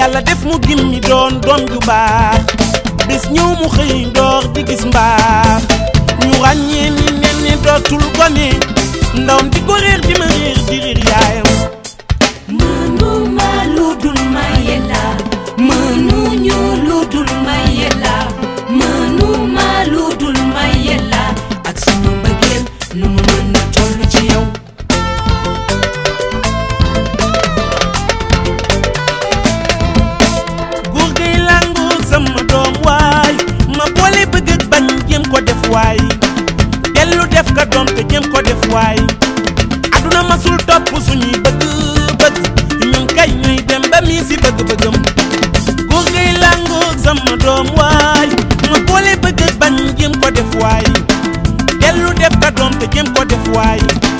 yàlla def mu gimmi doon doom ju baax bis ñëw mu xëy door di gis mbaax ñu ràññee ni nen ni dootul gone ndawam di ko réer di ma réer di réer yaayam mënuma lu dul maye la mënuñu lu dul maye la mënuma lu dul maye la ak sama mbëggeel nu mu mën a toll ci yow góor gay làngoo sama doom waay ma boole bëgg ak bañ jéem ko def waay dellu def ka doom te jéem ko def waay aduna masul topp suñuy bëgg-bëgg ñun kay ñuy dem ba mii si bëgg-bëggam góor gay làngoo sama doom waay ma boole bëgg ak bañ jéem ko def waay dellu def ka doom te jéem ko def waay